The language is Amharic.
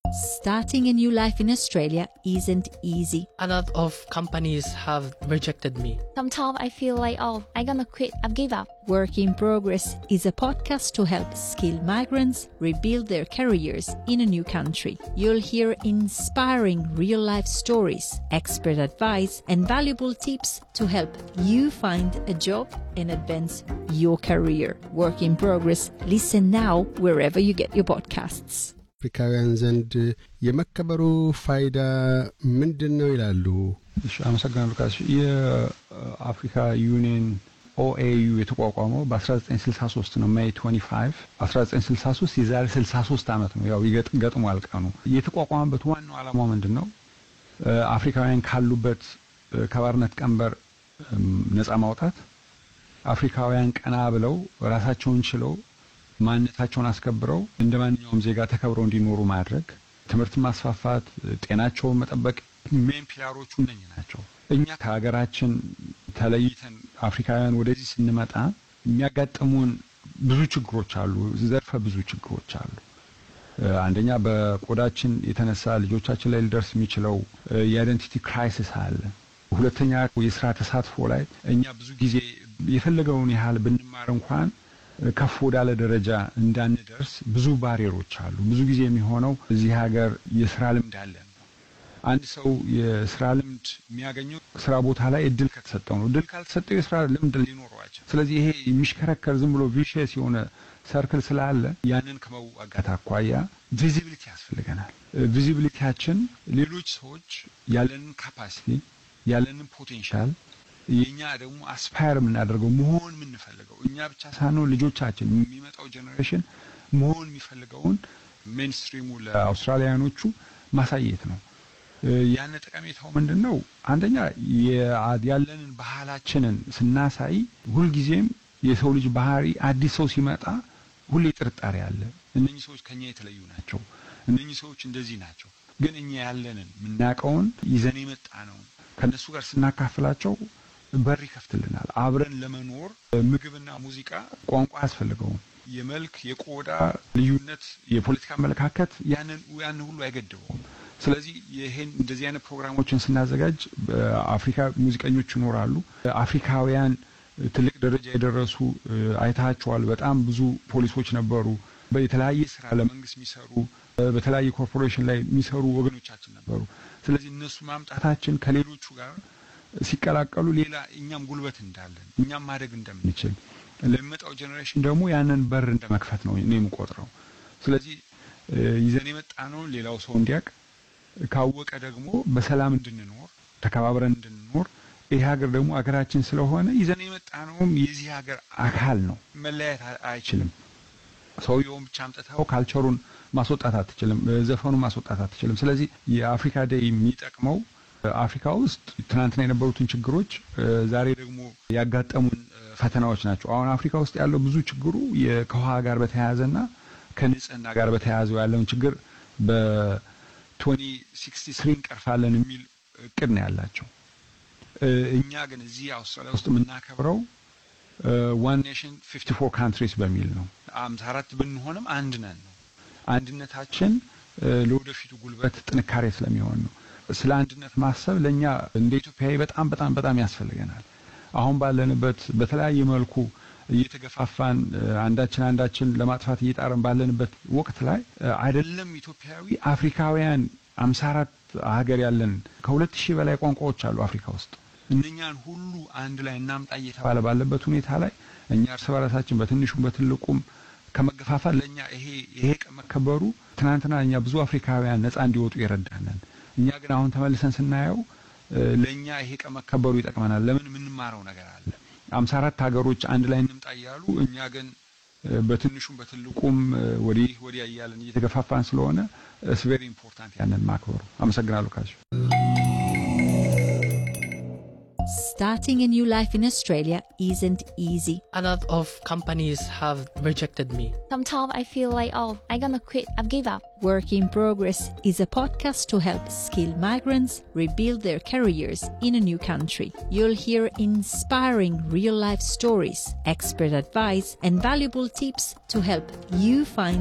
Starting a new life in Australia isn't easy. A lot of companies have rejected me. Sometimes I feel like, oh, I'm gonna quit, I've give up. Work in Progress is a podcast to help skilled migrants rebuild their careers in a new country. You'll hear inspiring real life stories, expert advice, and valuable tips to help you find a job and advance your career. Work in Progress. Listen now wherever you get your podcasts. አፍሪካውያን ዘንድ የመከበሩ ፋይዳ ምንድን ነው ይላሉ? እሺ አመሰግናለሁ ካሽ የአፍሪካ ዩኒየን ኦኤዩ የተቋቋመው በ1963 ነው ሜይ 25 1963 የዛሬ 63 ዓመት ነው ያው ገጥሟል ቀኑ የተቋቋመበት ዋናው ዓላማው ምንድን ነው አፍሪካውያን ካሉበት ከባርነት ቀንበር ነፃ ማውጣት አፍሪካውያን ቀና ብለው ራሳቸውን ችለው ማንነታቸውን አስከብረው እንደ ማንኛውም ዜጋ ተከብረው እንዲኖሩ ማድረግ ትምህርትን ማስፋፋት ጤናቸውን መጠበቅ ሜን ፒላሮቹ እነኝ ናቸው እኛ ከሀገራችን ተለይተን አፍሪካውያን ወደዚህ ስንመጣ የሚያጋጥሙን ብዙ ችግሮች አሉ ዘርፈ ብዙ ችግሮች አሉ አንደኛ በቆዳችን የተነሳ ልጆቻችን ላይ ሊደርስ የሚችለው የአይደንቲቲ ክራይሲስ አለ ሁለተኛ የስራ ተሳትፎ ላይ እኛ ብዙ ጊዜ የፈለገውን ያህል ብንማር እንኳን ከፍ ወዳለ ደረጃ እንዳንደርስ ብዙ ባሪየሮች አሉ ብዙ ጊዜ የሚሆነው እዚህ ሀገር የስራ ልምድ አለን አንድ ሰው የስራ ልምድ የሚያገኘው ስራ ቦታ ላይ እድል ከተሰጠው ነው እድል ካልተሰጠው የስራ ልምድ ሊኖረው አይችል ስለዚህ ይሄ የሚሽከረከር ዝም ብሎ ቪሽስ የሆነ ሰርክል ስላለ ያንን ከመዋጋት አኳያ ቪዚቢሊቲ ያስፈልገናል ቪዚቢሊቲያችን ሌሎች ሰዎች ያለንን ካፓሲቲ ያለንን ፖቴንሻል የኛ ደግሞ አስፓየር የምናደርገው መሆን የምንፈልገው እኛ ብቻ ሳንሆን ልጆቻችን የሚመጣው ጀኔሬሽን መሆን የሚፈልገውን ሜንስትሪሙ ለአውስትራሊያኖቹ ማሳየት ነው ያን ጠቀሜታው ምንድን ነው አንደኛ ያለንን ባህላችንን ስናሳይ ሁልጊዜም የሰው ልጅ ባህሪ አዲስ ሰው ሲመጣ ሁሌ ጥርጣሬ አለ እነኚህ ሰዎች ከኛ የተለዩ ናቸው እነኚህ ሰዎች እንደዚህ ናቸው ግን እኛ ያለንን የምናውቀውን ይዘን የመጣ ነው ከእነሱ ጋር ስናካፍላቸው በር ይከፍትልናል አብረን ለመኖር ምግብና ሙዚቃ ቋንቋ አያስፈልገውም የመልክ የቆዳ ልዩነት የፖለቲካ አመለካከት ያንን ያን ሁሉ አይገድበውም ስለዚህ ይሄን እንደዚህ አይነት ፕሮግራሞችን ስናዘጋጅ አፍሪካ ሙዚቀኞች ይኖራሉ አፍሪካውያን ትልቅ ደረጃ የደረሱ አይታቸዋል በጣም ብዙ ፖሊሶች ነበሩ የተለያየ ስራ ለመንግስት የሚሰሩ በተለያየ ኮርፖሬሽን ላይ የሚሰሩ ወገኖቻችን ነበሩ ስለዚህ እነሱ ማምጣታችን ከሌሎቹ ጋር ሲቀላቀሉ ሌላ እኛም ጉልበት እንዳለን እኛም ማደግ እንደምንችል ለሚመጣው ጀኔሬሽን ደግሞ ያንን በር እንደ መክፈት ነው እኔ የምቆጥረው ስለዚህ ይዘን የመጣ ነው ሌላው ሰው እንዲያቅ ካወቀ ደግሞ በሰላም እንድንኖር ተከባብረን እንድንኖር ይህ ሀገር ደግሞ ሀገራችን ስለሆነ ይዘን የመጣ ነውም የዚህ ሀገር አካል ነው መለያየት አይችልም ሰውየውን ብቻ አምጥተው ካልቸሩን ማስወጣት አትችልም ዘፈኑን ማስወጣት አትችልም ስለዚህ የአፍሪካ ዴይ የሚጠቅመው አፍሪካ ውስጥ ትናንትና የነበሩትን ችግሮች ዛሬ ደግሞ ያጋጠሙን ፈተናዎች ናቸው አሁን አፍሪካ ውስጥ ያለው ብዙ ችግሩ ከውሃ ጋር በተያያዘና ከንጽህና ጋር በተያያዘው ያለውን ችግር በ2063 እንቀርፋለን የሚል እቅድ ነው ያላቸው እኛ ግን እዚህ አውስትራሊያ ውስጥ የምናከብረው ዋን ኔሽን 54 ካንትሪስ በሚል ነው አምሳ አራት ብንሆንም አንድ ነን ነው አንድነታችን ለወደፊቱ ጉልበት ጥንካሬ ስለሚሆን ነው ስለ አንድነት ማሰብ ለእኛ እንደ ኢትዮጵያዊ በጣም በጣም በጣም ያስፈልገናል አሁን ባለንበት በተለያየ መልኩ እየተገፋፋን አንዳችን አንዳችን ለማጥፋት እየጣረን ባለንበት ወቅት ላይ አይደለም ኢትዮጵያዊ አፍሪካውያን አምሳ አራት ሀገር ያለን ከሁለት ሺህ በላይ ቋንቋዎች አሉ አፍሪካ ውስጥ እነኛን ሁሉ አንድ ላይ እናምጣ እየተባለ ባለበት ሁኔታ ላይ እኛ እርስ በራሳችን በትንሹም በትልቁም ከመገፋፋት ለእኛ ይሄ ይሄ ቀን መከበሩ ትናንትና እኛ ብዙ አፍሪካውያን ነፃ እንዲወጡ ይረዳናል እኛ ግን አሁን ተመልሰን ስናየው ለእኛ ይሄ ቀን መከበሩ ይጠቅመናል ለምን የምንማረው ነገር አለ አምሳ አራት ሀገሮች አንድ ላይ እንምጣ እያሉ እኛ ግን በትንሹም በትልቁም ወዲህ ወዲያ እያለን እየተገፋፋን ስለሆነ ስ ቬሪ ኢምፖርታንት ያንን ማክበሩ አመሰግናለሁ ካሽ Starting a new life in Australia isn't easy. A lot of companies have rejected me. Sometimes I feel like, oh, I'm gonna quit, I've give up. Work in Progress is a podcast to help skilled migrants rebuild their careers in a new country. You'll hear inspiring real life stories, expert advice, and valuable tips to help you find